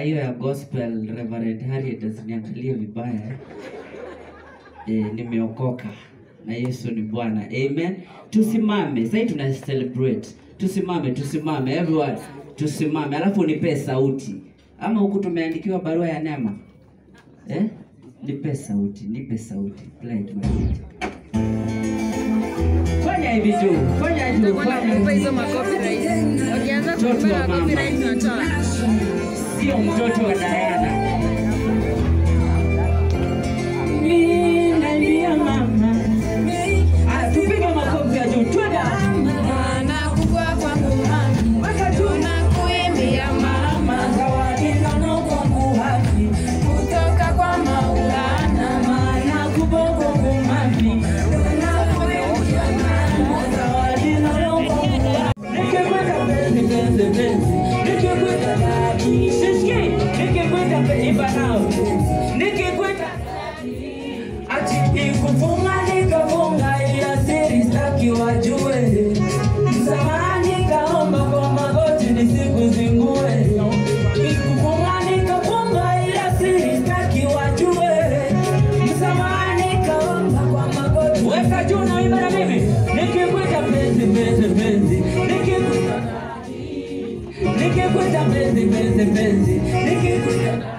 hiyo ya gospel Reverend Harriet asiniangalie vibaya eh, nimeokoka na Yesu ni Bwana. Amen. Tusimame. Sasa tuna celebrate. Tusimame, tusimame everyone. Tusimame. Alafu nipe sauti. Ama huku tumeandikiwa barua ya neema. Eh? Nipe sauti, nipe sauti. Play it my Fanya hivi tu. Fanya hivi. Nitakwenda Fanya kukupa hivi. hizo macopyright. Wakianza Mtoto wa kukupa mama. copyright tunatoa. Sio mtoto wa Diana. Mimi nalia mama. Ah, tupige makofi ya juu. Twende. Nakugwa kwangu mami, Weka juu. nakuimbia mama, Zawadi nono kwangu haki. kutoka kwa Maulana. Maana kubongo kumami. Nakuimbia mama, Zawadi nono kwangu haki. Nikikwenda penzi, penzi, penzi. Nikikwenda dadi. Sisikie. Nikikwenda penzi, imba nao. Nikikwenda ati ikufunga nikafunga ila siri sitaki wajue. Msamahani kaomba kwa magoti nisikuzingue. Ikufunga nikafunga ila siri sitaki wajue. Msamahani kaomba kwa magoti. Weka juu na imba na mimi. Nikikwita penzi penzi penzi. Nikikwita Nikikwita penzi penzi penzi. Nikikwita